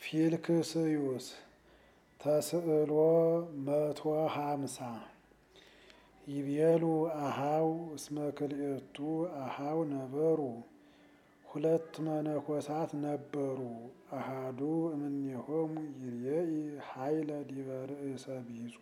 ፊልክስዩስ ተስዕሎ መቶ ሃምሳ ይቤሉ አሃው እስመ ክልኤቱ አሃው ነበሩ ሁለት መነኮሳት ነበሩ። አሃዱ እምኔሆሙ ይርኤኢ ኃይለ ዲበ ርእሰ ቢጹ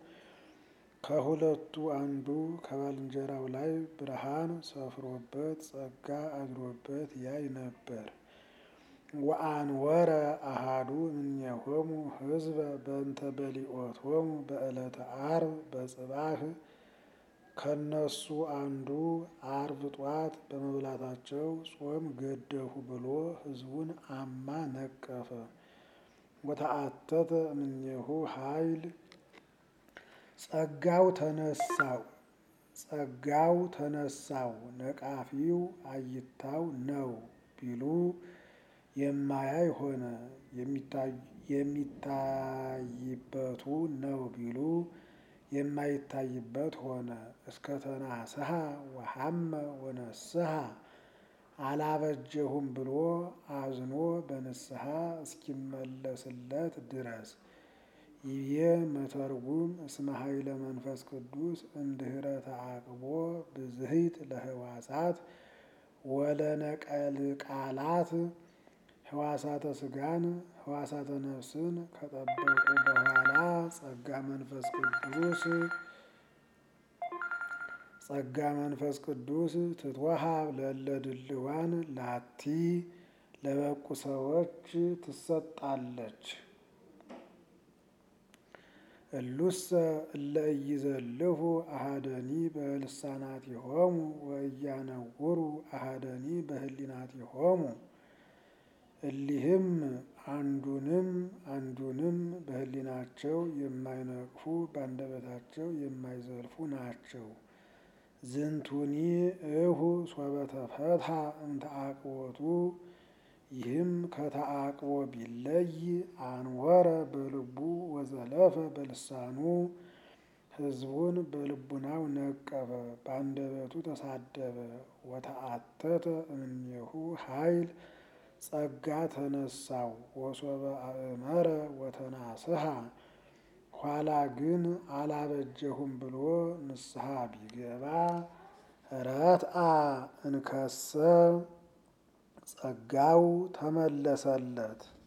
ከሁለቱ አንዱ ከባልንጀራው ላይ ብርሃን ሰፍሮበት ጸጋ አድሮበት ያይ ነበር። ወአንወረ አሃዱ እምኔሆሙ ሕዝበ በእንተ በሊኦቶሙ በዕለተ ዓርብ በጽባህ ከነሱ አንዱ ዓርብ ጧት በመብላታቸው ጾም ገደፉ ብሎ ሕዝቡን አማ ነቀፈ። ወተአተተ እምኔሁ ኃይል ጸጋው ተነሳው ጸጋው ተነሳው ነቃፊው አይታው ነው ቢሉ የማያይ ሆነ። የሚታይበቱ ነው ቢሉ የማይታይበት ሆነ። እስከ ተናስሐ ወሐመ ወነስሐ አላበጀሁም ብሎ አዝኖ በንስሐ እስኪመለስለት ድረስ ይቤ መተርጉም እስመ ኃይለ መንፈስ ቅዱስ እንድህረ ተዓቅቦ ብዝሂት ለህዋሳት ወለነቀል ቃላት ህዋሳተ ስጋን ህዋሳተ ነፍስን ከጠበቁ በኋላ ጸጋ መንፈስ ቅዱስ ጸጋ መንፈስ ቅዱስ ትትወሃብ ለእለ ድልዋን ላቲ ለበቁ ሰዎች ትሰጣለች። እሉሰ እለ ኢይዘልፉ አሐደኒ በልሳናቲሆሙ ወኢያነውሩ አሐደኒ በህሊናቲሆሙ እሊህም አንዱንም አንዱንም በህሊናቸው የማይነቅፉ በአንደበታቸው የማይዘልፉ ናቸው። ዝንቱኒ እሁ ሶበ ተፈትሐ እምተዓቅቦቱ ይህም ከተዓቅቦ ቢለይ አንወረ በልቡ ወዘለፈ በልሳኑ ህዝቡን በልቡናው ነቀፈ፣ በአንደበቱ ተሳደበ። ወተአተተ እምኔሁ ኃይል ጸጋ ተነሳው ወሶበ አእመረ ወተናስሐ ኋላ ግን አላበጀሁም ብሎ ንስሐ ቢገባ ረትአ እንከሰ ጸጋው ተመለሰለት።